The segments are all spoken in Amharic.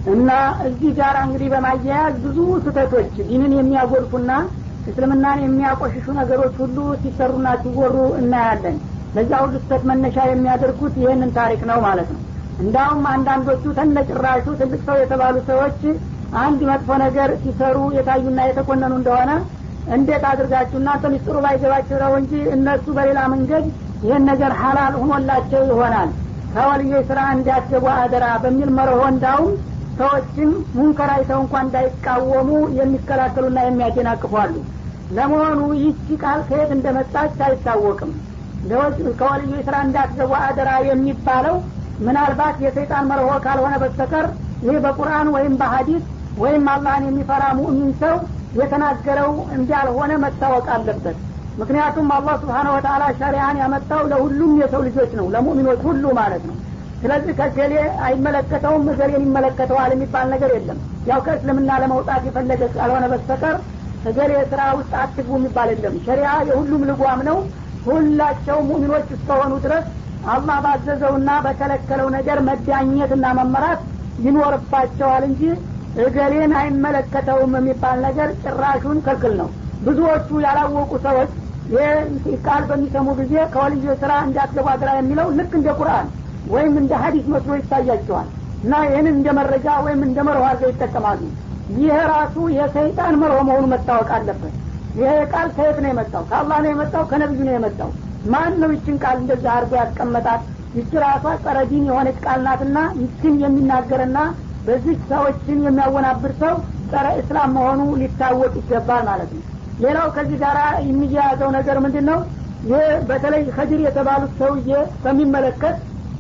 እና እዚህ ጋር እንግዲህ በማያያዝ ብዙ ስህተቶች ዲንን የሚያጎድፉና እስልምናን የሚያቆሽሹ ነገሮች ሁሉ ሲሰሩና ሲወሩ እናያለን ለዛ ሁሉ ስህተት መነሻ የሚያደርጉት ይህንን ታሪክ ነው ማለት ነው እንዳውም አንዳንዶቹ ተነጭራሹ ትልቅ ሰው የተባሉ ሰዎች አንድ መጥፎ ነገር ሲሰሩ የታዩና የተኮነኑ እንደሆነ እንዴት አድርጋችሁ እናንተ ሚስጥሩ ባይገባቸው ነው እንጂ እነሱ በሌላ መንገድ ይህን ነገር ሀላል ሆኖላቸው ይሆናል ከወልዮች ስራ እንዲያስገቡ አደራ በሚል መርሆ እንዳውም ሰዎችም ሙንከር አይተው እንኳን እንዳይቃወሙ የሚከላከሉና የሚያደናቅፏሉ ለመሆኑ ይቺ ቃል ከየት እንደመጣች አይታወቅም ከወልዮች ስራ እንዳትገቡ አደራ የሚባለው ምናልባት የሰይጣን መርሆ ካልሆነ በስተቀር ይህ በቁርአን ወይም በሀዲስ ወይም አላህን የሚፈራ ሙእሚን ሰው የተናገረው እንዳልሆነ መታወቅ አለበት ምክንያቱም አላህ ስብሓነ ወተላ ሸሪያን ያመጣው ለሁሉም የሰው ልጆች ነው ለሙእሚኖች ሁሉ ማለት ነው ስለዚህ ከገሌ አይመለከተውም እገሌን ይመለከተዋል የሚባል ነገር የለም ያው ከእስልምና ለመውጣት የፈለገ ካልሆነ በስተቀር እገሌ ስራ ውስጥ አትግቡ የሚባል የለም ሸሪያ የሁሉም ልጓም ነው ሁላቸው ሙእሚኖች እስከሆኑ ድረስ አላህ ባዘዘውና በከለከለው ነገር መዳኘትና መመራት ይኖርባቸዋል እንጂ እገሌን አይመለከተውም የሚባል ነገር ጭራሹን ክልክል ነው ብዙዎቹ ያላወቁ ሰዎች ይህ ቃል በሚሰሙ ጊዜ ከወልዮ ስራ እንዳትገቡ አድራ የሚለው ልክ እንደ ቁርአን ወይም እንደ ሀዲስ መስሎ ይታያቸዋል እና ይህንን እንደ መረጃ ወይም እንደ መርሆ አድርገው ይጠቀማሉ ይህ ራሱ የሰይጣን መርሆ መሆኑ መታወቅ አለበት ይሄ ቃል ከየት ነው የመጣው ከአላህ ነው የመጣው ከነቢዩ ነው የመጣው ማን ነው ይችን ቃል እንደዛ አድርጎ ያስቀመጣት ይች ራሷ ጸረ ዲን የሆነች ቃል ናትና ይችን የሚናገርና በዚህ ሰዎችን የሚያወናብር ሰው ጸረ እስላም መሆኑ ሊታወቅ ይገባል ማለት ነው ሌላው ከዚህ ጋር የሚያያዘው ነገር ምንድን ነው ይህ በተለይ ከድር የተባሉት ሰውዬ በሚመለከት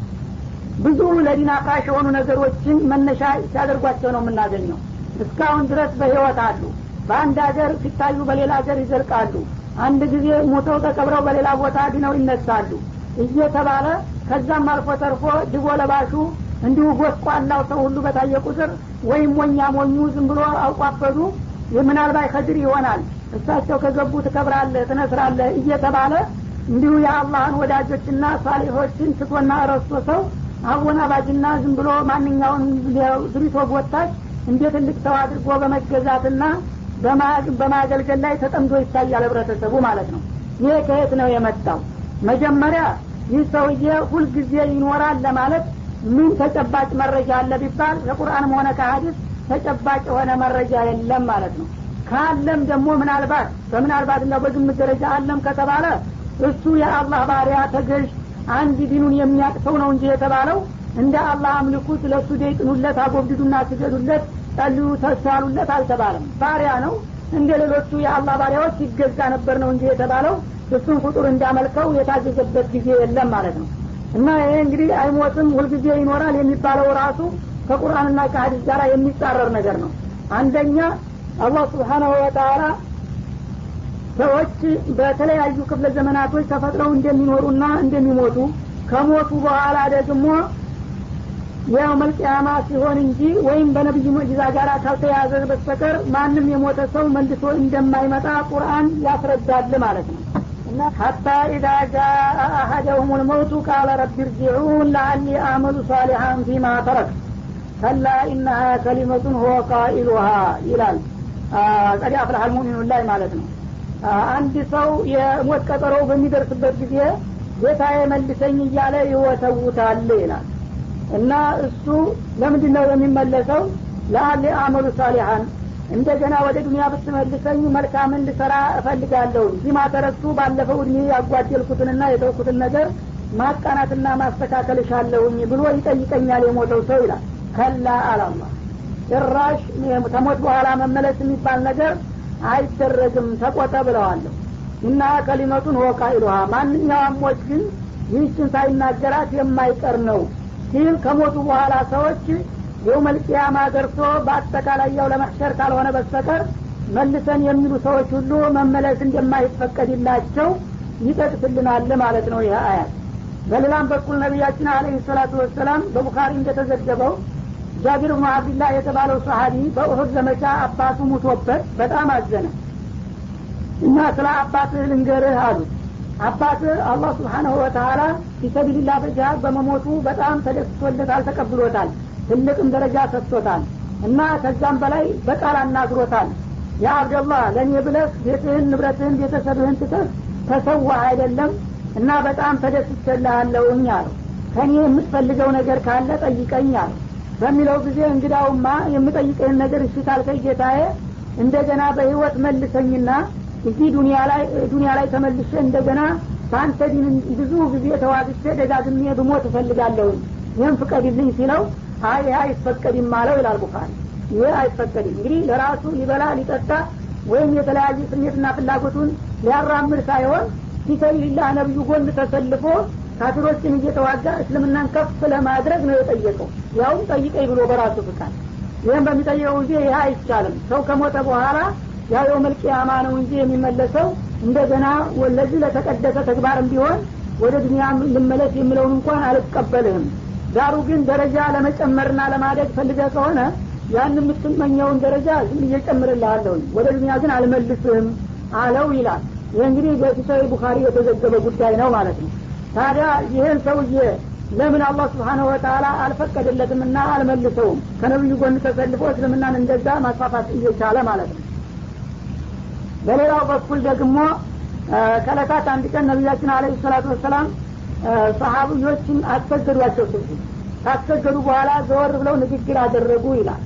ብዙ ለዲን አፍራሽ የሆኑ ነገሮችን መነሻ ሲያደርጓቸው ነው የምናገኘው እስካሁን ድረስ በህይወት አሉ በአንድ ሀገር ሲታዩ በሌላ ሀገር ይዘልቃሉ አንድ ጊዜ ሞተው ተቀብረው በሌላ ቦታ ድነው ይነሳሉ እየተባለ ከዛም አልፎ ተርፎ ድቦ ለባሹ እንዲሁ ጎስቋላው ሰው ሁሉ በታየ ቁጥር ወይም ሞኛ ሞኙ ዝም ብሎ አውቋበዱ ምናልባት ከድር ይሆናል እሳቸው ከገቡ ትከብራለህ ትነስራለህ እየተባለ እንዲሁ የአላህን ወዳጆችና ሳሊሖችን ስቶና ረስቶ ሰው አወናባጅና ዝም ብሎ ማንኛውን ድሪቶ ጎታች እንደ ትልቅ ሰው አድርጎ በመገዛትና በማገልገል ላይ ተጠምዶ ይታያል ህብረተሰቡ ማለት ነው ይሄ ከየት ነው የመጣው መጀመሪያ ይህ ሰውዬ ሁልጊዜ ይኖራል ለማለት ምን ተጨባጭ መረጃ አለ ቢባል ከቁርአንም ሆነ ከሀዲስ ተጨባጭ የሆነ መረጃ የለም ማለት ነው ካለም ደግሞ ምናልባት በምናልባት እና በግምት ደረጃ አለም ከተባለ እሱ የአላህ ባሪያ ተገዥ አንድ ዲኑን የሚያቅሰው ነው እንጂ የተባለው እንደ አላህ አምልኩት ለእሱ ደይጥኑለት አጎብድዱና ስገዱለት ጸልዩ ተሳሉለት አልተባለም ባሪያ ነው እንደ ሌሎቹ የአላህ ባሪያዎች ይገዛ ነበር ነው እንጂ የተባለው እሱን ፍጡር እንዳመልከው የታዘዘበት ጊዜ የለም ማለት ነው እና ይሄ እንግዲህ አይሞትም ሁልጊዜ ይኖራል የሚባለው ራሱ ከቁርአንና ከሀዲስ ጋር የሚጻረር ነገር ነው አንደኛ አላህ ስብሓናሁ ወተላ ሰዎች በተለያዩ ክፍለ ዘመናቶች ተፈጥረው እንደሚኖሩና እንደሚሞቱ ከሞቱ በኋላ ደግሞ ያው መልቅያማ ሲሆን እንጂ ወይም በነቢዩ ሙዕጂዛ ጋር ካልተያዘ በስተቀር ማንም የሞተ ሰው መልሶ እንደማይመጣ ቁርአን ያስረዳል ማለት ነው እና ሀታ ኢዛ ጃአ አሀደሁም ልመውቱ ቃለ ረቢ እርጅዑን ለአሊ አመሉ ሳሊሐን ፊማ ተረክ ከላ ኢነሃ ከሊመቱን ሁወ ቃኢሉሃ ይላል ቀድ አፍላህ ልሙሚኑን ላይ ማለት ነው አንድ ሰው የሞት ቀጠሮው በሚደርስበት ጊዜ ጌታዬ መልሰኝ እያለ ይወተውታል ይላል እና እሱ ለምንድን ነው የሚመለሰው ለአሊ አመሉ ሳሊሐን እንደገና ወደ ዱኒያ ብትመልሰኝ መልካምን ልሰራ እፈልጋለሁ ዚማ ተረሱ ባለፈው እድሜ ያጓደልኩትንና የተውኩትን ነገር ማቃናትና ማስተካከል እሻለሁኝ ብሎ ይጠይቀኛል የሞተው ሰው ይላል ከላ አላላ ጭራሽ ከሞት በኋላ መመለስ የሚባል ነገር አይደረግም ተቆጠ ብለዋለሁ እና ከሊመቱን ወቃ ይሉሃ ማንኛውም ሞት ግን ይህችን ሳይናገራት የማይቀር ነው ሲል ከሞቱ በኋላ ሰዎች የውመልቅያማ ደርሶ በአጠቃላይ ያው ለመሕሸር ካልሆነ በስተቀር መልሰን የሚሉ ሰዎች ሁሉ መመለስ እንደማይፈቀድላቸው ይጠቅስልናል ማለት ነው ይህ አያት በሌላም በኩል ነቢያችን አለህ ሰላቱ ወሰላም በቡኻሪ እንደተዘገበው ጃቢር ብኑ አብድላህ የተባለው ሰሀቢ በኡሁድ ዘመቻ አባቱ ሙቶበት በጣም አዘነ እና ስለ አባትህ ልንገርህ አሉት አባትህ አላህ ስብሓናሁ ወተላ ፊሰቢልላ በጅሃድ በመሞቱ በጣም ተደስቶለታል ተቀብሎታል ትልቅም ደረጃ ሰጥቶታል እና ከዛም በላይ በቃል አናግሮታል ያ አብደላህ ለእኔ ብለህ ቤትህን ንብረትህን ቤተሰብህን ትተህ ተሰዋ አይደለም እና በጣም ተደስቸልሃለሁኝ አለው ከእኔ የምትፈልገው ነገር ካለ ጠይቀኝ አለው በሚለው ጊዜ እንግዳውማ የምጠይቅህን ነገር እሺ ካልከኝ ጌታዬ እንደገና በህይወት መልሰኝና እዚህ ዱኒያ ላይ ዱኒያ ላይ ተመልሼ እንደገና በአንተ ዲን ብዙ ጊዜ ተዋግቼ ደጋግሜ ብሞት እፈልጋለሁኝ ይህም ፍቀድልኝ ሲለው አይ ይህ አይፈቀድም አለው ይላል ቡኻሪ ይህ አይፈቀድም እንግዲህ ለራሱ ሊበላ ሊጠጣ ወይም የተለያየ ስሜትና ፍላጎቱን ሊያራምድ ሳይሆን ፊሰቢልላህ ነብዩ ጎን ተሰልፎ ካፊሮችን እየተዋጋ እስልምናን ከፍ ለማድረግ ነው የጠየቀው ያውም ጠይቀኝ ብሎ በራሱ ፍቃድ ይህም በሚጠየቀው ጊዜ ይህ አይቻልም ሰው ከሞተ በኋላ ያው የውመልቅያማ ነው እንጂ የሚመለሰው እንደገና ለዚህ ለተቀደሰ ተግባርም ቢሆን ወደ ዱኒያ ልመለስ የሚለውን እንኳን አልቀበልህም ዳሩ ግን ደረጃ ለመጨመርና ለማደግ ፈልገ ከሆነ ያን የምትመኘውን ደረጃ ዝም እየጨምርልሃለሁኝ ወደ ዱኒያ ግን አልመልስህም አለው ይላል ይህ እንግዲህ በፊሳዊ ቡኻሪ የተዘገበ ጉዳይ ነው ማለት ነው ታዲያ ይህን ሰውዬ ለምን አላህ ስብሓነሁ ወተላ አልፈቀደለትም እና አልመልሰውም ከነብዩ ጎን ተሰልፎ እስልምናን እንደዛ ማስፋፋት እየቻለ ማለት ነው በሌላው በኩል ደግሞ ከለታት አንድ ቀን ነቢያችን አለ ሰላቱ ወሰላም ሰሀብዮችን አስሰገዷቸው ስልኩ ካስሰገዱ በኋላ ዘወር ብለው ንግግር አደረጉ ይላል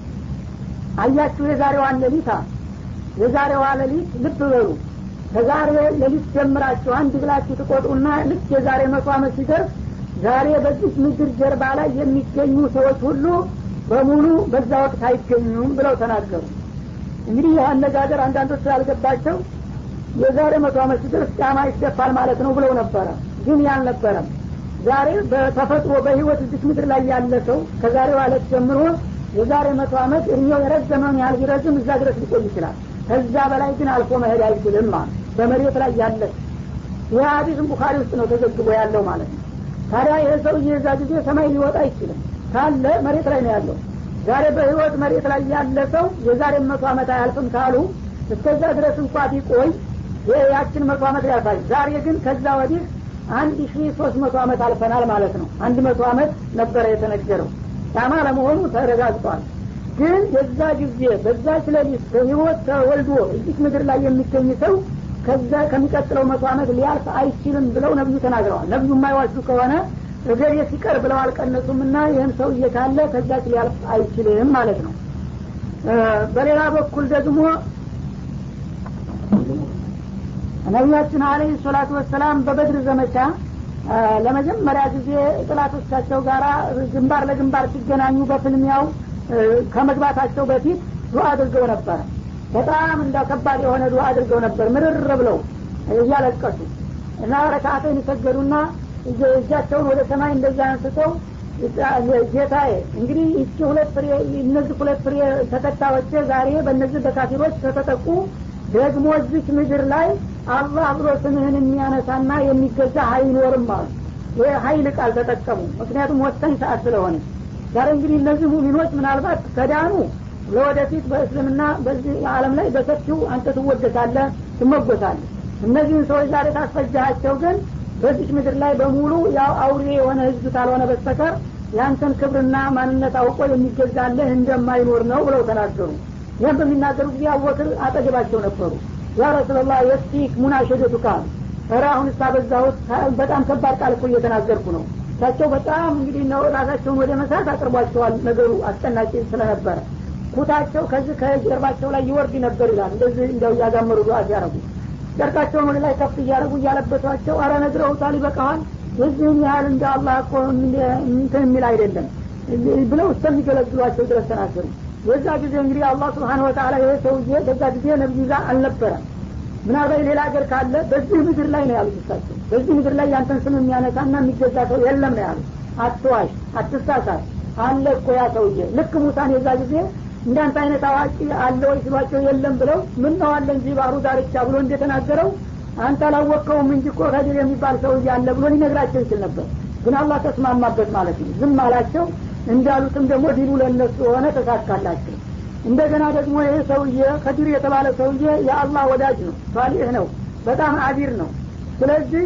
አያችሁ የዛሬዋን ሌሊት የዛሬዋ ሌሊት ልብ በሉ ከዛሬ ሌሊት ጀምራችሁ አንድ ብላችሁ ትቆጥሩና ልክ የዛሬ መቶ አመት ሲደርስ ዛሬ በዚህ ምድር ጀርባ ላይ የሚገኙ ሰዎች ሁሉ በሙሉ በዛ ወቅት አይገኙም ብለው ተናገሩ እንግዲህ ይህ አነጋገር አንዳንዶች ስላልገባቸው የዛሬ መቶ አመት ሲደርስ ጫማ ይደፋል ማለት ነው ብለው ነበረ ግን ያልነበረም ዛሬ በተፈጥሮ በህይወት እዚህ ምድር ላይ ያለ ሰው ከዛሬው አለት ጀምሮ የዛሬ መቶ አመት እድሜው የረዘመውን ያህል ቢረዝም እዛ ድረስ ሊቆይ ይችላል ከዛ በላይ ግን አልፎ መሄድ አይችልም ማለት በመሬት ላይ ያለ ይህ ሀዲስም ቡኻሪ ውስጥ ነው ተዘግቦ ያለው ማለት ነው ታዲያ ይህ ሰውዬ የዛ ጊዜ ሰማይ ሊወጣ አይችልም ካለ መሬት ላይ ነው ያለው ዛሬ በህይወት መሬት ላይ ያለ ሰው የዛሬ መቶ አመት አያልፍም ካሉ እስከዛ ድረስ እንኳ ቢቆይ ያችን መቶ አመት ያልፋል ዛሬ ግን ከዛ ወዲህ አንድ ሺ ሶስት መቶ አመት አልፈናል ማለት ነው አንድ መቶ አመት ነበረ የተነገረው ጫማ ለመሆኑ ተረጋግጧል ግን የዛ ጊዜ በዛች ሌሊት በህይወት ተወልዶ እዚህ ምድር ላይ የሚገኝ ሰው ከዛ ከሚቀጥለው መቶ አመት ሊያልፍ አይችልም ብለው ነብዩ ተናግረዋል ነብዩ የማይዋሹ ከሆነ እገሌ ሲቀር ብለው አልቀነሱም እና ይህን ሰው እየካለ ከዛች ሊያልፍ አይችልም ማለት ነው በሌላ በኩል ደግሞ ነቢያችን አለህ ሰላቱ ወሰላም በበድር ዘመቻ ለመጀመሪያ ጊዜ ጥላቶቻቸው ጋር ግንባር ለግንባር ሲገናኙ በፍልሚያው ከመግባታቸው በፊት ዱዓ አድርገው ነበረ በጣም እንደ ከባድ የሆነ ዱዓ አድርገው ነበር ምርር ብለው እያለቀሱ እና ረካአተን ይሰገዱና እጃቸውን ወደ ሰማይ እንደዛ አንስተው ጌታዬ እንግዲህ ይቺ ሁለት ፍሬ እነዚህ ሁለት ፍሬ ተከታዮች ዛሬ በእነዚህ በካፊሮች ከተጠቁ ደግሞ እዚች ምድር ላይ አላህ ብሎ ስምህን የሚያነሳና የሚገዛ አይኖርም አሉ ይህ ሀይል ቃል ተጠቀሙ ምክንያቱም ወሳኝ ሰዓት ስለሆነ ዛሬ እንግዲህ እነዚህ ሙሚኖች ምናልባት ከዳኑ ለወደፊት በእስልምና በዚህ ዓለም ላይ በሰፊው አንተ ትወደሳለህ ትመጎሳለህ እነዚህን ሰዎች ዛሬ ታስፈጃቸው ግን በዚች ምድር ላይ በሙሉ ያው አውሬ የሆነ ህዝብ ካልሆነ በስተቀር ያንተን ክብርና ማንነት አውቆ የሚገዛለህ እንደማይኖር ነው ብለው ተናገሩ ይህም በሚናገሩ ጊዜ አወክር አጠገባቸው ነበሩ ያ ረሱላላህ የስቲክ ሙናሸደቱ ቃል ኧረ አሁን እስታበዛሁት በጣም ከባድ ቃል እኮ እየተናገርኩ ነው እሳቸው በጣም እንግዲህ ነው ራሳቸውን ወደ መሳት አቅርቧቸዋል ነገሩ አስጨናቂ ስለነበረ ኩታቸው ከዚህ ከጀርባቸው ላይ ይወርድ ነበር ይላል እንደዚህ እንደው እያጋመሩ ዱዓ ሲያረጉ ጨርቃቸውን ወደ ላይ ከፍ እያደረጉ እያለበሷቸው አረ ነግረውታል ይበቃዋል የዚህን ያህል እንደ አላህ እኮ እንትን የሚል አይደለም ብለው እስከሚገለግሏቸው ድረስ ተናገሩ የዛ ጊዜ እንግዲህ አላህ ስብሓን ወተላ ይህ ሰውዬ በዛ ጊዜ ነብዩ ጋር አልነበረም ምናልባት ሌላ ሀገር ካለ በዚህ ምድር ላይ ነው ያሉት እሳቸው በዚህ ምድር ላይ ያንተን ስም የሚያነሳና የሚገዛ ሰው የለም ነው ያሉት አትዋሽ አትሳሳት አለ እኮ ያ ሰውዬ ልክ ሙሳን የዛ ጊዜ እንዳንተ አይነት አዋቂ አለ ወይ ሲሏቸው የለም ብለው ምን ነው አለ እንጂ ባህሩ ዳርቻ ብሎ እንደተናገረው አንተ አላወቅከውም እንጂ እኮ ከድር የሚባል ሰውዬ አለ ብሎ ሊነግራቸው ይችል ነበር ግን አላህ ተስማማበት ማለት ነው ዝም አላቸው እንዳሉትም ደግሞ ዲኑ ለእነሱ ሆነ ተሳካላቸው እንደገና ደግሞ ይህ ሰውዬ ከዲር የተባለ ሰውዬ የአላህ ወዳጅ ነው ሳሊህ ነው በጣም አቢር ነው ስለዚህ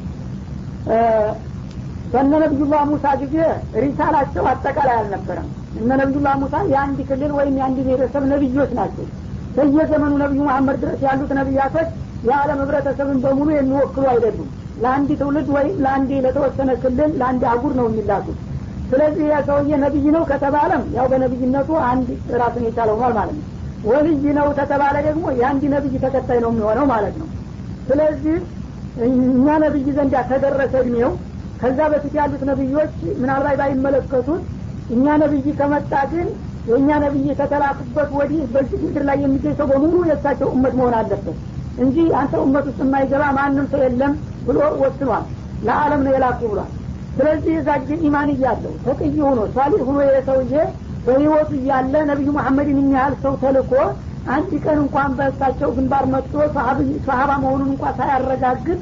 በነ ነቢዩላህ ሙሳ ጊዜ ሪሳላቸው አጠቃላይ አልነበረም እነ ነቢዩላህ ሙሳ የአንድ ክልል ወይም የአንድ ብሔረሰብ ነቢዮች ናቸው በየዘመኑ ነቢዩ መሐመድ ድረስ ያሉት ነቢያቶች የዓለም ህብረተሰብን በሙሉ የሚወክሉ አይደሉም ለአንድ ትውልድ ወይም ለአንድ ለተወሰነ ክልል ለአንድ አጉር ነው የሚላኩት ስለዚህ ያ ሰውዬ ነቢይ ነው ከተባለም ያው በነቢይነቱ አንድ ራሱን የቻለ ሆኗል ማለት ነው ወልይ ነው ከተባለ ደግሞ የአንድ ነቢይ ተከታይ ነው የሚሆነው ማለት ነው ስለዚህ እኛ ነቢይ ዘንድ ተደረሰ እድሜው ከዛ በፊት ያሉት ነቢዮች ምናልባት ባይመለከቱት እኛ ነቢይ ከመጣ ግን የእኛ ነቢይ ከተላኩበት ወዲህ በዚህ ምድር ላይ የሚገኝ ሰው በሙሉ የእሳቸው እመት መሆን አለበት እንጂ አንተ እመት ውስጥ የማይገባ ማንም ሰው የለም ብሎ ወስኗል ለአለም ነው የላኩ ብሏል ስለዚህ የዛ ጊዜ ኢማን እያለው ተቅይ ሆኖ ሳሊህ ሆኖ የሰውዬ በህይወቱ እያለ ነቢዩ መሐመድን የሚያህል ሰው ተልኮ አንድ ቀን እንኳን በእሳቸው ግንባር መጥቶ ሰሀባ መሆኑን እንኳን ሳያረጋግጥ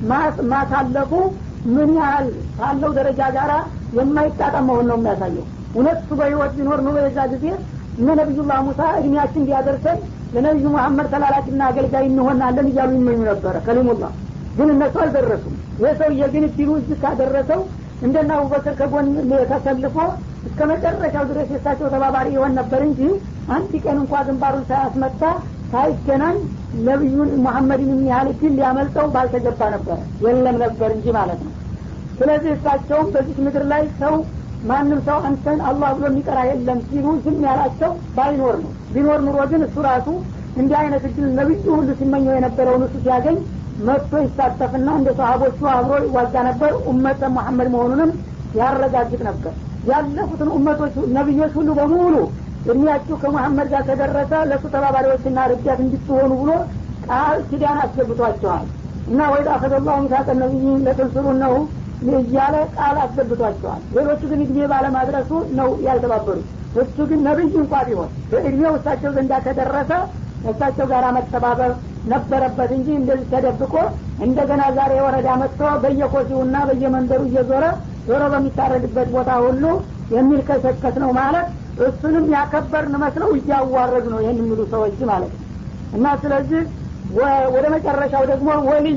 ማሳለፉ ምን ያህል ካለው ደረጃ ጋር የማይጣጣም መሆን ነው የሚያሳየው እውነት እሱ በህይወት ቢኖር ኑሮ የዛ ጊዜ እነ ነቢዩላህ ሙሳ እድሜያችን ቢያደርሰን ለነቢዩ መሐመድ ተላላኪና አገልጋይ እንሆናለን እያሉ ይመኙ ነበረ ከሊሙላህ ግን እነሱ አልደረሱም ይህ ሰውዬ ግን እድሉ እዚህ ካደረሰው እንደና አቡበክር ከጎን ተሰልፎ እስከ መጨረሻው ድረስ የእሳቸው ተባባሪ ይሆን ነበር እንጂ አንድ ቀን እንኳ ግንባሩን ሳያስመታ ሳይገናኝ ነቢዩን መሐመድን የሚያህል ድል ሊያመልጠው ባልተገባ ነበረ የለም ነበር እንጂ ማለት ነው ስለዚህ እሳቸውም በዚህ ምድር ላይ ሰው ማንም ሰው አንተን አላህ ብሎ የሚቀራ የለም ሲሉ ዝም ያላቸው ባይኖር ነው ቢኖር ኑሮ ግን እሱ ራሱ እንዲህ አይነት እድል ነቢዩ ሁሉ ሲመኘው የነበረውን እሱ ሲያገኝ መጥቶ ይሳተፍና እንደ ሰሀቦቹ አብሮ ይዋጋ ነበር ኡመተ መሐመድ መሆኑንም ያረጋግጥ ነበር ያለፉትን ኡመቶች ነቢዮች ሁሉ በሙሉ እድሜያችሁ ከመሐመድ ጋር ከደረሰ ለእሱ ተባባሪዎችና ረዳት እንድትሆኑ ብሎ ቃል ኪዳን አስገብቷቸዋል እና ወይዳ አኸዘላሁ ሚሳቀ ነቢይን ለተንስሩ ነው እያለ ቃል አስገብቷቸዋል ሌሎቹ ግን እድሜ ባለማድረሱ ነው ያልተባበሩት እሱ ግን ነቢይ እንኳ ቢሆን በእድሜው እሳቸው ዘንዳ ከደረሰ እሳቸው ጋር መተባበር ነበረበት እንጂ እንደዚህ ተደብቆ እንደገና ዛሬ ወረዳ መጥቶ በየኮሲውና በየመንደሩ እየዞረ ዞሮ በሚታረድበት ቦታ ሁሉ የሚል ከሰከስ ነው ማለት እሱንም ያከበርን መስለው እያዋረዱ ነው ይህን የሚሉ ሰዎች ማለት ነው እና ስለዚህ ወደ መጨረሻው ደግሞ ወልይ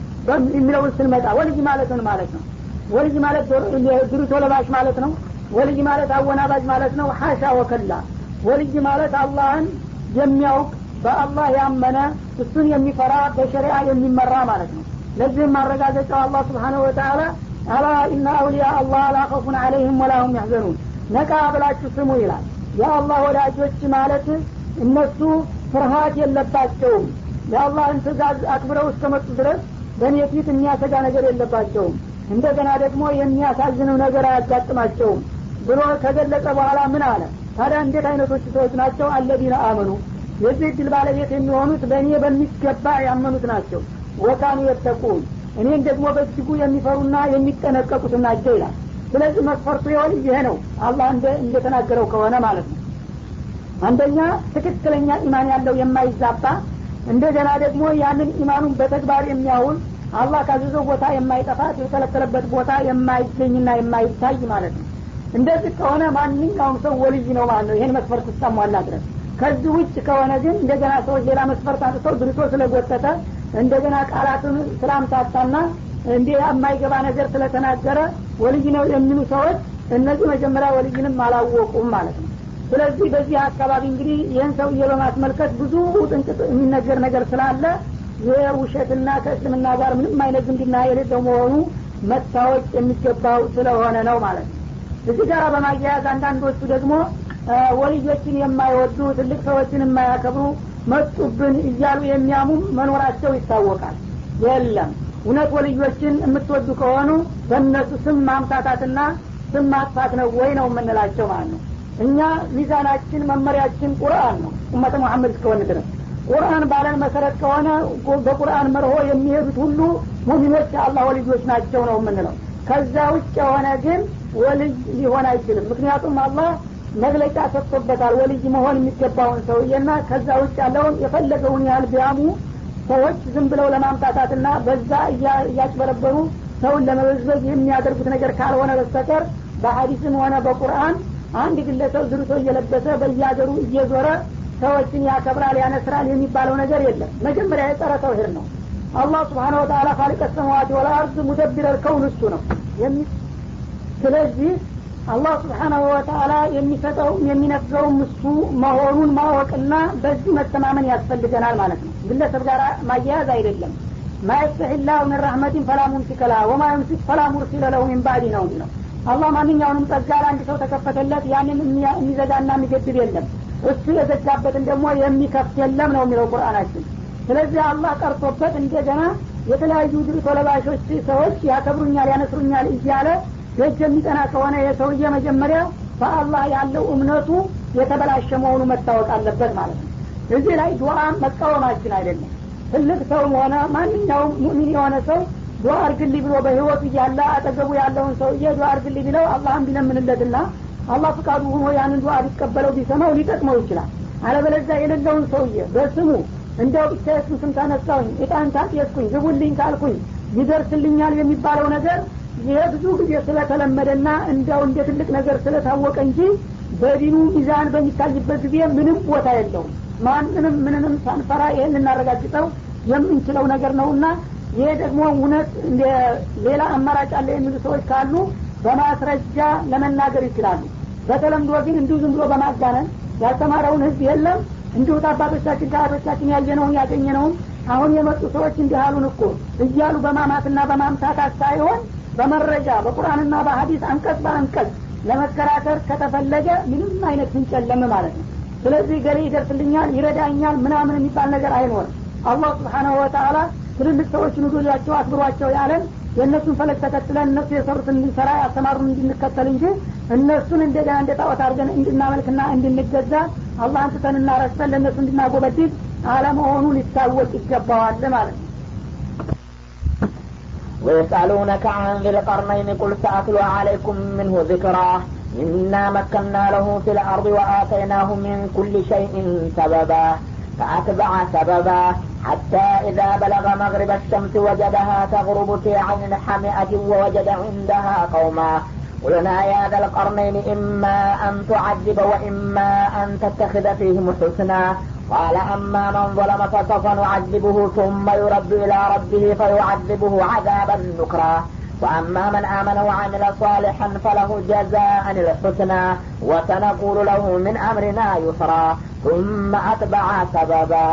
የሚለውን ስንመጣ ወልይ ማለት ምን ማለት ነው ወልይ ማለት ድሪቶ ለባሽ ማለት ነው ወልይ ማለት አወናባጅ ማለት ነው ሀሻ ወከላ ወልይ ማለት አላህን የሚያውቅ በአላህ ያመነ እሱን የሚፈራ በሸሪዓ የሚመራ ማለት ነው ለዚህም ማረጋገጫው አላህ ስብሓነሁ ወተአላ አላ ኢነ አውሊያ አላህ ላ ኸውፉን አለይህም ወላሁም ያሕዘኑን ነቃ ብላችሁ ስሙ ይላል የአላህ ወዳጆች ማለት እነሱ ፍርሃት የለባቸውም የአላህን ትእዛዝ አክብረው እስከመጡ ድረስ በእኔ ፊት የሚያሰጋ ነገር የለባቸውም እንደገና ደግሞ የሚያሳዝንም ነገር አያጋጥማቸውም ብሎ ከገለጸ በኋላ ምን አለ ታዲያ እንዴት አይነቶች ሰዎች ናቸው አለዲነ አመኑ የዚህ እድል ባለቤት የሚሆኑት በእኔ በሚገባ ያመኑት ናቸው ወካኑ የተቁን እኔን ደግሞ በእጅጉ የሚፈሩና የሚጠነቀቁት ናቸው ይላል ስለዚህ መስፈርቱ የሆን ይሄ ነው አላህ እንደተናገረው ከሆነ ማለት ነው አንደኛ ትክክለኛ ኢማን ያለው የማይዛባ እንደገና ደግሞ ያንን ኢማኑን በተግባር የሚያውል አላህ ካዘዘው ቦታ የማይጠፋ የተከለከለበት ቦታ የማይገኝና የማይታይ ማለት ነው እንደዚህ ከሆነ ማንኛውም ሰው ወልይ ነው ማለት ነው ይህን መስፈርት እስከሟላ ድረስ ከዚህ ውጭ ከሆነ ግን እንደገና ሰዎች ሌላ መስፈርት አንስተው ድርቶ ስለጎተተ እንደገና ቃላቱን ስላምታታና እንዲ የማይገባ ነገር ስለተናገረ ወልይ ነው የሚሉ ሰዎች እነዚህ መጀመሪያ ወልይንም አላወቁም ማለት ነው ስለዚህ በዚህ አካባቢ እንግዲህ ይህን ሰውዬ በማስመልከት ብዙ ጥንቅጥ የሚነገር ነገር ስላለ የውሸትና ከእስልምና ጋር ምንም አይነት ዝምድና የሌለው መሆኑ መታወቅ የሚገባው ስለሆነ ነው ማለት ነው እዚህ ጋር በማያያዝ አንዳንዶቹ ደግሞ ወልዮችን የማይወዱ ትልቅ ሰዎችን የማያከብሩ መጡብን እያሉ የሚያሙም መኖራቸው ይታወቃል የለም እውነት ወልዮችን የምትወዱ ከሆኑ በእነሱ ስም ማምታታትና ስም ማጥፋት ነው ወይ ነው የምንላቸው ማለት ነው እኛ ሚዛናችን መመሪያችን ቁርአን ነው ኡመተ መሐመድ እስከሆነ ድረስ ቁርአን ባለን መሰረት ከሆነ በቁርአን መርሆ የሚሄዱት ሁሉ ሙሚኖች የአላህ ወልዮች ናቸው ነው የምንለው ከዛ ውጭ የሆነ ግን ወልይ ሊሆን አይችልም ምክንያቱም አላህ መግለጫ ሰጥቶበታል ወልይ መሆን የሚገባውን ሰውዬና ከዛ ውጭ ያለውን የፈለገውን ያህል ቢያሙ ሰዎች ዝም ብለው ለማምጣታትና በዛ እያጭበረበሩ ሰውን ለመበዝበዝ የሚያደርጉት ነገር ካልሆነ በስተቀር በሀዲስም ሆነ በቁርአን አንድ ግለሰብ ዝርቶ እየለበሰ በየሀገሩ እየዞረ ሰዎችን ያከብራል ያነስራል የሚባለው ነገር የለም መጀመሪያ የጸረ ተውሂድ ነው አላህ ስብሓን ወተላ ካሊቀ ሰማዋት ወልአርድ ሙደቢረል ከውን እሱ ነው ስለዚህ አላህ ስብሓናሁ ወተአላ የሚሰጠውም የሚነፍገውም እሱ መሆኑን ማወቅና በዚህ መተማመን ያስፈልገናል ማለት ነው ግለሰብ ጋር ማያያዝ አይደለም ማየስተህላሁ ምን ረህመቲን ፈላ ሙምሲከ ለሃ ወማ ዩምሲክ ፈላ ሙርሲለ ለሁ ሚን ባዕዲ ነው የሚለው አላህ ማንኛውንም ጸጋ ለአንድ ሰው ተከፈተለት ያንን የሚዘጋና የሚገድብ የለም እሱ የዘጋበትን ደግሞ የሚከፍት የለም ነው የሚለው ቁርአናችን ስለዚህ አላህ ቀርቶበት እንደገና የተለያዩ ድርቶ ለባሾች ሰዎች ያከብሩኛል ያነስሩኛል እያለ ደጅ የሚጠና ከሆነ የሰውዬ መጀመሪያ በአላህ ያለው እምነቱ የተበላሸ መሆኑ መታወቅ አለበት ማለት ነው እዚህ ላይ ዱዓ መቃወማችን አይደለም ትልቅ ሰውም ሆነ ማንኛውም ሙእሚን የሆነ ሰው ዱዓ አርግልኝ ብሎ በህይወቱ እያለ አጠገቡ ያለውን ሰውዬ ዱዓ አርግልኝ ብለው አላህን ቢለምንለትና አላህ ፍቃዱ ሆኖ ያንን ዱዓ ሊቀበለው ቢሰማው ሊጠቅመው ይችላል አለበለዚያ የሌለውን ሰውዬ በስሙ እንደው ብቻ የሱን ስም ካነሳሁኝ እጣን ታጤስኩኝ ግቡልኝ ካልኩኝ ይደርስልኛል የሚባለው ነገር ይሄ ብዙ ጊዜ ስለተለመደና እንዲያው እንደ ትልቅ ነገር ስለታወቀ እንጂ በዲኑ ሚዛን በሚታይበት ጊዜ ምንም ቦታ የለውም ማንንም ምንንም ሳንፈራ ይህን ልናረጋግጠው የምንችለው ነገር ነውና ይሄ ደግሞ እውነት ሌላ አማራጭ አለ የሚሉ ሰዎች ካሉ በማስረጃ ለመናገር ይችላሉ በተለምዶ ግን እንዲሁ ዝም ብሎ በማጋነን ያስተማረውን ህዝብ የለም እንዲሁ አባቶቻችን ከአቶቻችን ያየነውን ያገኘነውን አሁን የመጡ ሰዎች እንዲህ አሉን እኮ እያሉ በማማትና በማምታታት ሳይሆን በመረጃ በቁርአንና በሀዲስ አንቀጽ በአንቀጽ ለመከራከር ከተፈለገ ምንም አይነት ፍንጭ የለም ማለት ነው ስለዚህ ገሌ ይደርስልኛል ይረዳኛል ምናምን የሚባል ነገር አይኖርም አላህ ስብሓናሁ ወተአላ ትልልቅ ሰዎችን ውዶላቸው አክብሯቸው ያለን የእነሱን ፈለግ ተከትለን እነሱ የሰሩትን እንድንሰራ ያስተማሩን እንድንከተል እንጂ እነሱን እንደገና እንደ ጣዖት አድርገን እንድናመልክና እንድንገዛ አላህን ትተንና ረስተን ለእነሱ እንድናጎበድድ አለመሆኑ ሊታወቅ ይገባዋል ማለት ነው ويسألونك عن ذي القرنين قل سأتلو عليكم منه ذكرا إنا مكنا له في الأرض وآتيناه من كل شيء سببا فأتبع سببا حتى إذا بلغ مغرب الشمس وجدها تغرب في عين حمئة ووجد عندها قوما قلنا يا ذا القرنين إما أن تعذب وإما أن تتخذ فيهم حسنا قال أما من ظلم فسوف نعذبه ثم يرد إلى ربه فيعذبه عذابا نكرا وأما من آمن وعمل صالحا فله جزاء الحسنى وسنقول له من أمرنا يسرا ثم أتبع سببا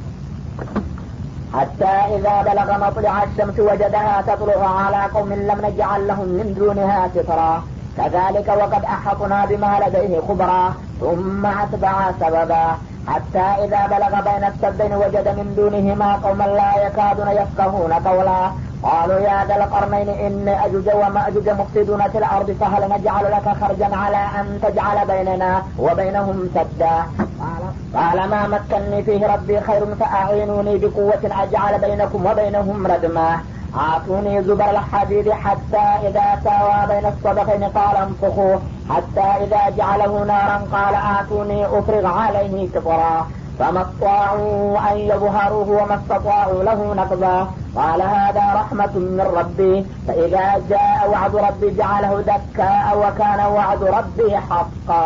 حتى إذا بلغ مطلع الشمس وجدها تطلع على قوم لم نجعل لهم من دونها سترا كذلك وقد أحطنا بما لديه خبرا ثم أتبع سببا حتى إذا بلغ بين السدين وجد من دونهما قوما لا يكادون يفقهون قولا قالوا يا ذا القرنين إن أجوج ومأجوج مفسدون في الأرض فهل نجعل لك خرجا على أن تجعل بيننا وبينهم سدا قال ما مكني فيه ربي خير فأعينوني بقوة أجعل بينكم وبينهم ردما آتوني زبر الحديد حتى إذا ساوى بين الصدفين قال انفخوا حتى إذا جعله نارا قال آتوني أفرغ عليه كفرا فما استطاعوا أن يظهروه وما استطاعوا له نقضا قال هذا رحمة من ربي فإذا جاء وعد ربي جعله دكاء وكان وعد ربي حقا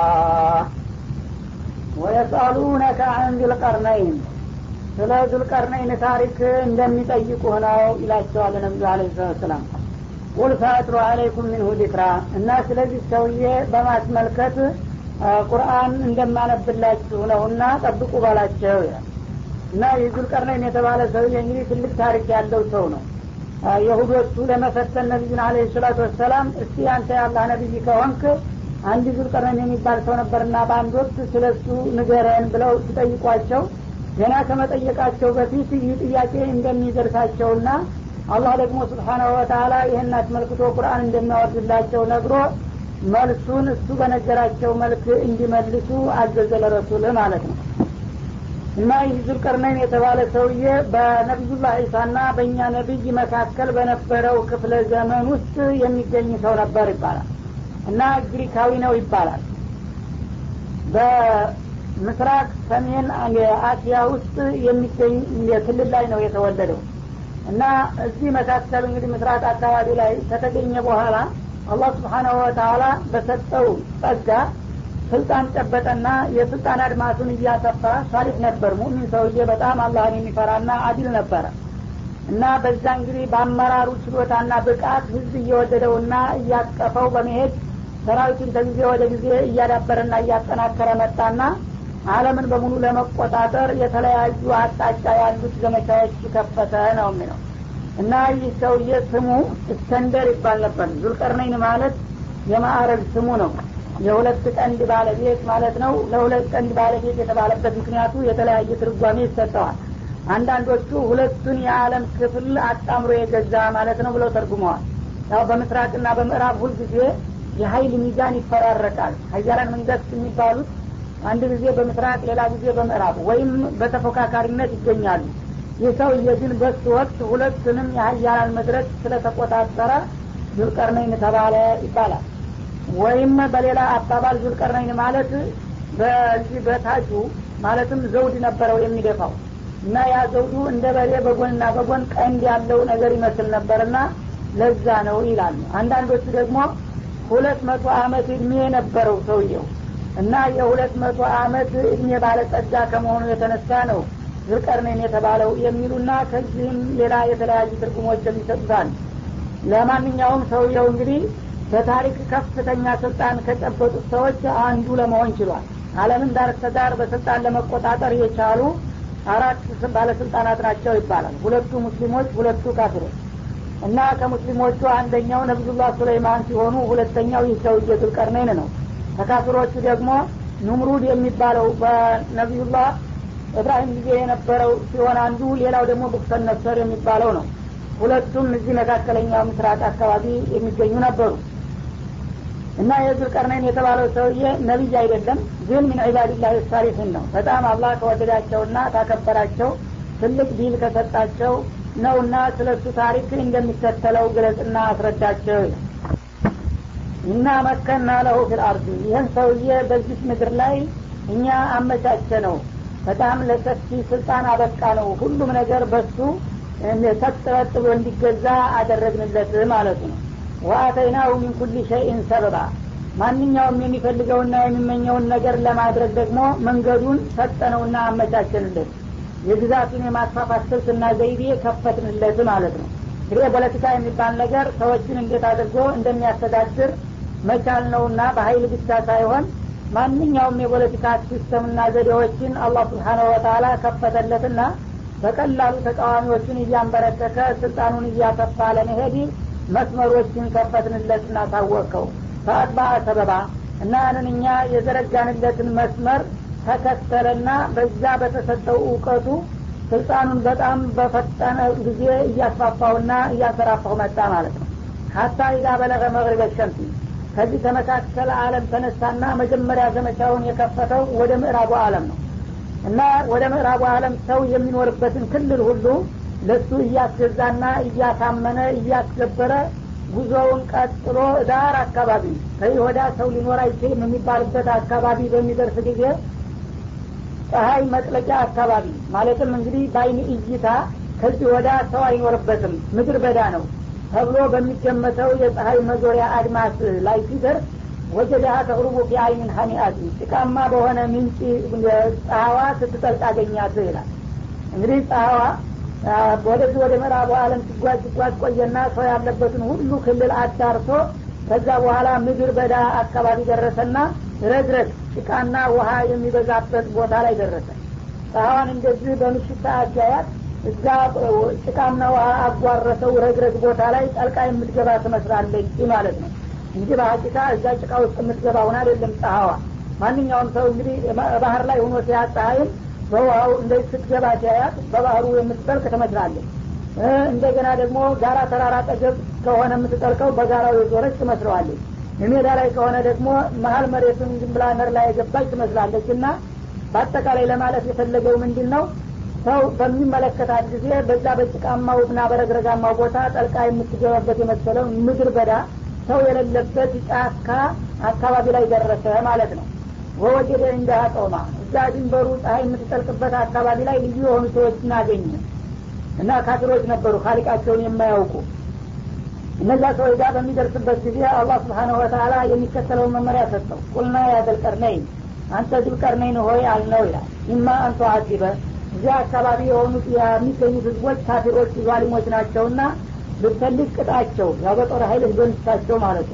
ወየስአሉነከ አን ዚልቀርነይን ስለ ዙልቀርነይን ታሪክ እንደሚጠይቁህ ነው ይላቸዋል ነቢዩ አለ ሰላም ቁል ፈአትሩ አለይኩም ሚንሁ ዲክራ እና ስለዚህ ሰውዬ በማስመልከት ቁርአን እንደማነብላችሁ ነው እና ጠብቁ ባላቸው ይላል እና የዙልቀርነይን የተባለ ሰውዬ እንግዲህ ትልቅ ታሪክ ያለው ሰው ነው የሁዶቹ ለመፈተን ነቢዩን አለ ሰላቱ ወሰላም እስቲ አንተ ያላህ ነቢይ ከሆንክ አንድ ዙልቀርነይን የሚባል ሰው ነበርና በአንድ ወቅት ስለ እሱ ንገረን ብለው ሲጠይቋቸው ገና ከመጠየቃቸው በፊት ይህ ጥያቄ እንደሚደርሳቸውና አላህ ደግሞ ስብሓናሁ ወተላ ይህን አስመልክቶ ቁርአን እንደሚያወርድላቸው ነግሮ መልሱን እሱ በነገራቸው መልክ እንዲመልሱ አዘዘ ለረሱል ማለት ነው እና ይህ ዙልቀርነይን የተባለ ሰውዬ በነቢዩላህ ዒሳና በእኛ ነቢይ መካከል በነበረው ክፍለ ዘመን ውስጥ የሚገኝ ሰው ነበር ይባላል እና ግሪካዊ ነው ይባላል በምስራቅ ሰሜን አሲያ ውስጥ የሚገኝ ክልል ላይ ነው የተወለደው እና እዚህ መካከል እንግዲህ ምስራቅ አካባቢ ላይ ከተገኘ በኋላ አላህ ስብሓናሁ ወተላ በሰጠው ጸጋ ስልጣን ጨበጠና የስልጣን አድማሱን እያሰፋ ሳሊሕ ነበር ሙሚን ሰውዬ በጣም አላህን የሚፈራና አዲል ነበረ እና በዛ እንግዲህ በአመራሩ ችሎታና ብቃት ህዝብ እየወደደውና እያቀፈው በመሄድ ሰራዊቱን ከጊዜ ወደ ጊዜ እያዳበረና እያጠናከረ መጣና አለምን በሙሉ ለመቆጣጠር የተለያዩ አቅጣጫ ያሉት ዘመቻዎች ከፈተ ነው የሚለው እና ይህ ሰውዬ ስሙ እስከንደር ይባል ነበር ዙልቀርነይን ማለት የማዕረግ ስሙ ነው የሁለት ቀንድ ባለቤት ማለት ነው ለሁለት ቀንድ ባለቤት የተባለበት ምክንያቱ የተለያየ ትርጓሜ ይሰጠዋል አንዳንዶቹ ሁለቱን የዓለም ክፍል አጣምሮ የገዛ ማለት ነው ብለው ተርጉመዋል ያው በምስራቅና በምዕራብ ሁልጊዜ የሀይል ሚዛን ይፈራረቃል ሀያላን መንግስት የሚባሉት አንድ ጊዜ በምስራቅ ሌላ ጊዜ በምዕራብ ወይም በተፎካካሪነት ይገኛሉ ይህ ሰውዬ ግን በሱ ወቅት ሁለቱንም የሀያላን መድረክ ስለተቆጣጠረ ዙልቀርነይን ተባለ ይባላል ወይም በሌላ አባባል ዙልቀርነይን ማለት በዚህ በታጁ ማለትም ዘውድ ነበረው የሚደፋው እና ያ ዘውዱ እንደ በሬ በጎንና በጎን ቀንድ ያለው ነገር ይመስል ነበርና ለዛ ነው ይላሉ አንዳንዶቹ ደግሞ ሁለት መቶ አመት እድሜ የነበረው ሰውየው እና የሁለት መቶ አመት እድሜ ባለጸጋ ከመሆኑ የተነሳ ነው ዙልቀርነይን የተባለው የሚሉና ከዚህም ሌላ የተለያዩ ትርጉሞች የሚሰጡታል ለማንኛውም ሰውየው እንግዲህ በታሪክ ከፍተኛ ስልጣን ከጨበጡት ሰዎች አንዱ ለመሆን ችሏል አለምን ዳር ዳር በስልጣን ለመቆጣጠር የቻሉ አራት ባለስልጣናት ናቸው ይባላል ሁለቱ ሙስሊሞች ሁለቱ ካፊሮች እና ከሙስሊሞቹ አንደኛው ነቢዩላህ ሱለይማን ሲሆኑ ሁለተኛው ይህ ሰውዬ ዙልቀርነይን ነው ከካፊሮቹ ደግሞ ኑምሩድ የሚባለው በነቢዩላህ እብራሂም ጊዜ የነበረው ሲሆን አንዱ ሌላው ደግሞ ቡክተን ነሰር የሚባለው ነው ሁለቱም እዚህ መካከለኛው ምስራቅ አካባቢ የሚገኙ ነበሩ እና የዙልቀርነይን የተባለው ሰውዬ ነቢይ አይደለም ግን ምን ዒባድላህ ሳሊሒን ነው በጣም አላህ ከወደዳቸውና ካከበራቸው ትልቅ ዲል ከሰጣቸው ነውና ስለ እሱ ታሪክ እንደሚከተለው ግለጽና አስረዳቸው እና መከና ለሁ ፊል አርድ ይህን ሰውዬ በዚህ ምድር ላይ እኛ አመቻቸ ነው በጣም ለሰፊ ስልጣን አበቃ ነው ሁሉም ነገር በሱ ሰጥረጥ ብሎ እንዲገዛ አደረግንለት ማለት ነው ወአተይናሁ ሚን ኩል ሸይን ሰበባ ማንኛውም የሚፈልገውና የሚመኘውን ነገር ለማድረግ ደግሞ መንገዱን ሰጠነውና አመቻቸንለት የግዛቱን የማስፋፋት ስልትና ዘይቤ ከፈትንለት ማለት ነው እንግዲህ ፖለቲካ የሚባል ነገር ሰዎችን እንዴት አድርጎ እንደሚያስተዳድር መቻል ነውና በሀይል ብቻ ሳይሆን ማንኛውም የፖለቲካ ሲስተምና ዘዴዎችን አላህ ስብሓነሁ ወተላ ከፈተለትና በቀላሉ ተቃዋሚዎችን እያንበረከከ ስልጣኑን እያሰፋ ለመሄድ መስመሮችን ከፈትንለትና ታወቀው ፈአጥባ ሰበባ እና ያንን እኛ የዘረጋንለትን መስመር ተከተለና በዛ በተሰጠው እውቀቱ ስልጣኑን በጣም በፈጠነ ጊዜ እያስፋፋውና እያሰራፋው መጣ ማለት ነው ሀታ ኢዛ በለገ መግሪበ ሸምሲ ከዚህ ከመካከለ አለም ተነሳና መጀመሪያ ዘመቻውን የከፈተው ወደ ምዕራቡ አለም ነው እና ወደ ምዕራቡ አለም ሰው የሚኖርበትን ክልል ሁሉ ለሱ እያስገዛና እያሳመነ እያስገበረ ጉዞውን ቀጥሎ ዳር አካባቢ ከዚህ ወዳ ሰው ሊኖር አይችልም የሚባልበት አካባቢ በሚደርስ ጊዜ ፀሀይ መጥለቂያ አካባቢ ማለትም እንግዲህ በአይን እይታ ከዚህ ወዳ ሰው አይኖርበትም ምድር በዳ ነው ተብሎ በሚገመተው የፀሀይ መዞሪያ አድማስ ላይ ሲደርስ ወጀዳሃ ተቅሩቡ ፊ አይንን ሀኒአት ጭቃማ በሆነ ምንጭ ፀሐዋ ስትጠልቅ አገኛት ይላል እንግዲህ ፀሐዋ ወደዚህ ወደ ምዕራቡ አለም ሲጓዝ ሲጓዝ ቆየና ሰው ያለበትን ሁሉ ክልል አዳርሶ ከዛ በኋላ ምድር በዳ አካባቢ ደረሰና ረግረግ ጭቃና ውሃ የሚበዛበት ቦታ ላይ ደረሰ ፀሐዋን እንደዚህ በምሽት ሰዓት ሲያያት እዛ ጭቃና ውሃ አጓረሰው ረግረግ ቦታ ላይ ጠልቃ የምትገባ ትመስላለች ማለት ነው እንጂ በሀቂቃ እዛ ጭቃ ውስጥ የምትገባ ሁን አይደለም ፀሐዋ ማንኛውም ሰው እንግዲህ ባህር ላይ ሆኖ ሲያት ፀሐይም በውሃው እንደዚህ ስትገባ ሲያያት በባህሩ የምትጠልቅ ትመስላለች እንደገና ደግሞ ጋራ ተራራ ጠገብ ከሆነ የምትጠልቀው በጋራው የዞረች ትመስለዋለች ሜዳ ላይ ከሆነ ደግሞ መሀል መሬቱን ዝም ብላ ነር ላይ የገባች ትመስላለች እና በአጠቃላይ ለማለት የፈለገው ምንድን ነው ሰው በሚመለከታት ጊዜ በዛ በጭቃማው እና በረግረጋማው ቦታ ጠልቃ የምትገባበት የመሰለው ምድር በዳ ሰው የሌለበት ጫካ አካባቢ ላይ ደረሰ ማለት ነው ወወጀደ እንደ አጦማ እዛ ድንበሩ ፀሐይ የምትጠልቅበት አካባቢ ላይ ልዩ የሆኑ ሰዎች እናገኘ እና ካፊሮች ነበሩ ካሊቃቸውን የማያውቁ እነዛ ሰዎች ጋር በሚደርስበት ጊዜ አላህ ስብሓነሁ ወተላ የሚከተለውን መመሪያ ሰጠው ቁልና ያዘልቀርነይን አንተ ዙልቀርነይን ሆይ አልነው ይላል ኢማ አንተ አዚበ እዚያ አካባቢ የሆኑት የሚገኙት ህዝቦች ካፊሮች ዛሊሞች ናቸውና ብትፈልግ ቅጣቸው ያው በጦር ሀይል ህዝበንስታቸው ማለት ነው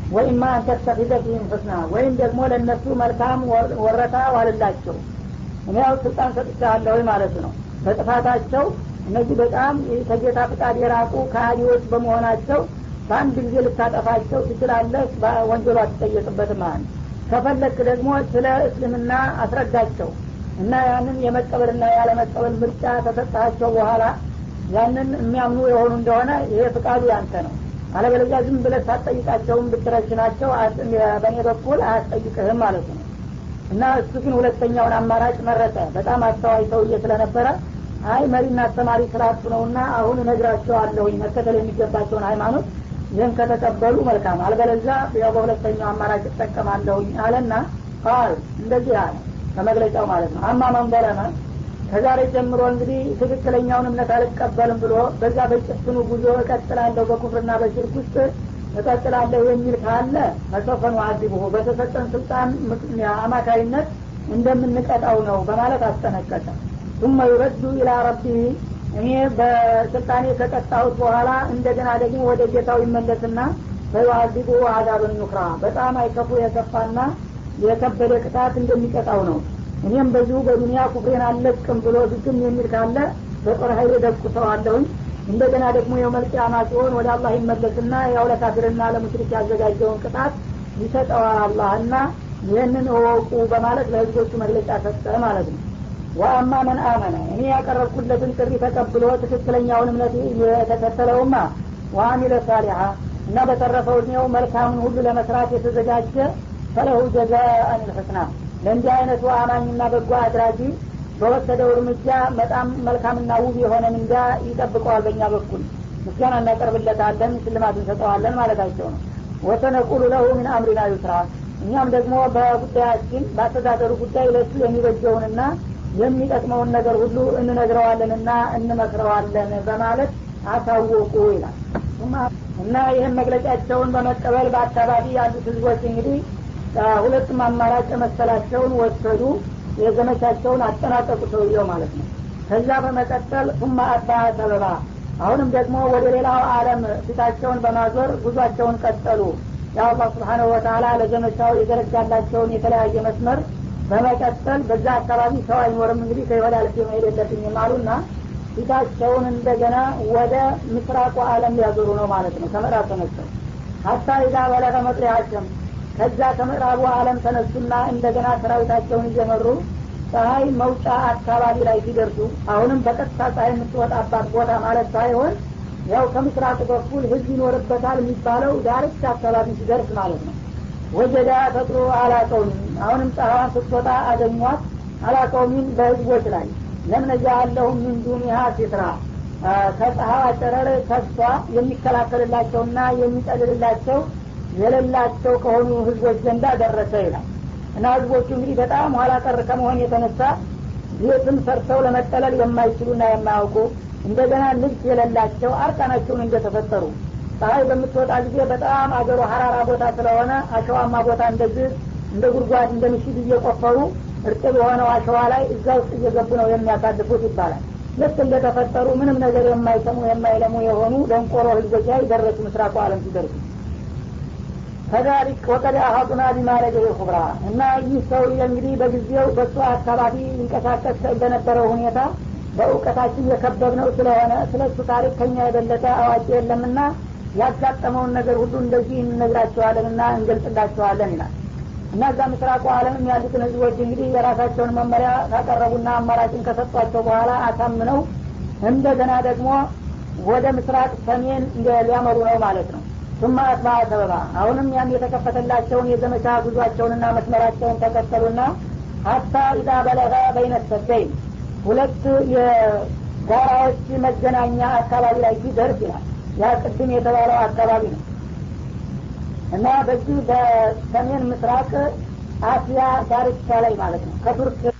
ወይማ አንተተፊዘ ፊህም ሁስና ወይም ደግሞ ለእነሱ መልካም ወረታ ዋልላቸው እኔ ያው ስልጣን ሰጥቻለሁ ማለት ነው በጥፋታቸው እነዚህ በጣም ከጌታ ፍቃድ የራቁ ከሃዲዎች በመሆናቸው በአንድ ጊዜ ልታጠፋቸው ትችላለህ ወንጀሉ አትጠየቅበትም ማለት ነው ከፈለክ ደግሞ ስለ እስልምና አስረዳቸው እና ያንን የመቀበልና ያለመቀበል ምርጫ ተሰጣቸው በኋላ ያንን የሚያምኑ የሆኑ እንደሆነ ይሄ ፍቃዱ ያንተ ነው አለበለዚያ ዝም ብለህ ሳትጠይቃቸውም ብትረሽናቸው በእኔ በኩል አያስጠይቅህም ማለት ነው እና እሱ ግን ሁለተኛውን አማራጭ መረጠ በጣም አስተዋይ ሰውዬ ስለነበረ አይ መሪና አስተማሪ ስላቱ ነውና አሁን እነግራቸዋለሁኝ መከተል የሚገባቸውን ሃይማኖት ይህን ከተቀበሉ መልካም አልበለዛ ያው በሁለተኛው አማራጭ እጠቀማለሁኝ አለና ቃል እንደዚህ አለ ከመግለጫው ማለት ነው አማ መንበረመ ከዛሬ ጀምሮ እንግዲህ ትክክለኛውን እምነት አልቀበልም ብሎ በዛ በጭፍኑ ጉዞ እቀጥላለሁ በኩፍርና በሽርክ ውስጥ እቀጥላለሁ የሚል ካለ ፈሰፈኑ አዲቡሁ በተሰጠን ስልጣን አማካይነት እንደምንቀጣው ነው በማለት አስጠነቀቀ ثم ይረዱ ኢላ ረቢህ እኔ በስልጣኔ ከቀጣሁት በኋላ እንደገና ደግሞ ወደ ጌታው ይመለስና ፈዩአዚቡ አዛብን ኑክራ በጣም አይከፉ የከፋና የከበደ ቅጣት እንደሚቀጣው ነው እኔም በዚሁ በዱኒያ ኩፍሬን አለቅም ብሎ ዝግም የሚል ካለ በጦር ሀይል ደቁሰዋለሁኝ እንደገና ደግሞ የመልቅያማ ሲሆን ወደ አላህ ይመለስና ያው ለካፊርና ለሙሽሪክ ያዘጋጀውን ቅጣት ይሰጠዋል አላህና ይህንን እወቁ በማለት ለህዝቦቹ መግለጫ ሰጠ ማለት ነው ወአማ መን አመነ እኔ ያቀረብኩለትን ጥሪ ተቀብሎ ትክክለኛውን እምነት የተከተለውማ ወአሚለ ሳሊሓ እና በተረፈው እድሜው መልካምን ሁሉ ለመስራት የተዘጋጀ ፈለሁ ጀዛአን ልሕስና ለእንዲህ አይነቱ አማኝና በጎ አድራጊ በወሰደው እርምጃ በጣም መልካምና ውብ የሆነ ምንዳ ይጠብቀዋል በእኛ በኩል ምስጋና እናቀርብለታለን ሽልማት እንሰጠዋለን ማለታቸው ነው ወሰነቁሉ ለሁ ምን አምሪና ዩስራ እኛም ደግሞ በጉዳያችን በአስተዳደሩ ጉዳይ ለሱ የሚበጀውንና የሚጠቅመውን ነገር ሁሉ እንነግረዋለንና እንመክረዋለን በማለት አሳወቁ ይላል እና ይህን መግለጫቸውን በመቀበል በአካባቢ ያሉት ህዝቦች እንግዲህ ሁለቱም አማራጭ መሰላቸውን ወሰዱ የዘመቻቸውን አጠናቀቁ ሰውየው ማለት ነው ከዛ በመቀጠል ሱማ አባ ሰበባ አሁንም ደግሞ ወደ ሌላው አለም ፊታቸውን በማዞር ጉዟቸውን ቀጠሉ የአላህ ስብሓነሁ ወተላ ለዘመቻው የዘረጋላቸውን የተለያየ መስመር በመቀጠል በዛ አካባቢ ሰው አይኖርም እንግዲህ ከይሁዳ ልፍ መሄድ የለብኝም አሉና ፊታቸውን እንደገና ወደ ምስራቁ አለም ሊያዞሩ ነው ማለት ነው ከምዕራብ ተነስተው ሀታ ኢዛ በለቀ መጥሪያቸም ከዛ ከምዕራቡ አለም ተነሱና እንደገና ሰራዊታቸውን እየመሩ ፀሀይ መውጫ አካባቢ ላይ ሲደርሱ አሁንም በቀጥታ ፀሀይ የምትወጣባት ቦታ ማለት ሳይሆን ያው ከምስራቁ በኩል ህዝብ ይኖርበታል የሚባለው ዳርቻ አካባቢ ሲደርስ ማለት ነው ወጀዳ ፈጥሮ አላቀውሚን አሁንም ፀሐዋን ስትወጣ አገኟት አላቀውሚን በህዝቦች ላይ ለምነጃ አለሁም ምን ዱኒሃ ሲትራ ከፀሐዋ ጨረር ከሷ የሚከላከልላቸውና የሚጠልልላቸው የሌላቸው ከሆኑ ህዝቦች ዘንዳ ደረሰ ይላል እና ህዝቦቹ እንግዲህ በጣም ኋላ ቀር ከመሆን የተነሳ ቤትም ሰርተው ለመጠለል የማይችሉና የማያውቁ እንደገና ልብስ የሌላቸው አርቃናቸውን እንደተፈጠሩ ፀሐይ በምትወጣ ጊዜ በጣም አገሩ ሀራራ ቦታ ስለሆነ አሸዋማ ቦታ እንደዚህ እንደ ጉድጓድ እንደ ምሽግ እየቆፈሩ እርጥብ የሆነው አሸዋ ላይ እዛ ውስጥ እየገቡ ነው የሚያሳልፉት ይባላል ልክ እንደተፈጠሩ ምንም ነገር የማይሰሙ የማይለሙ የሆኑ ደንቆሮ ህዝቦች ላይ ደረሱ ምስራቁ አለም ሲደርሱ ከዛሊክ ወቀድ አሀጡና ቢማለገ ኩብራ እና ይህ ሰው እንግዲህ በጊዜው በሱ አካባቢ ይንቀሳቀስ በነበረው ሁኔታ በእውቀታችን የከበብነው ስለሆነ ስለ እሱ ታሪክ ከኛ የበለጠ አዋቂ የለምና ያጋጠመውን ነገር ሁሉ እንደዚህ እንነግራቸዋለን እና እንገልጽላቸዋለን ይላል እና እዛ ምስራቁ አለምም ያሉትን ህዝቦች እንግዲህ የራሳቸውን መመሪያ ካቀረቡና አማራጭን ከሰጧቸው በኋላ አሳምነው እንደገና ደግሞ ወደ ምስራቅ ሰሜን ሊያመሩ ነው ማለት ነው ሱማ አትባ ሰበባ አሁንም ያን የተከፈተላቸውን የዘመቻ ጉዟቸውንና መስመራቸውን ተከተሉና ሀታ ኢዛ በለገ በይነ ሰደይን ሁለት የጋራዎች መገናኛ አካባቢ ላይ ሲደርስ ይላል ያ ቅድም የተባለው አካባቢ ነው እና በዚህ በሰሜን ምስራቅ አሲያ ዳርቻ ላይ ማለት ነው ከቱርክ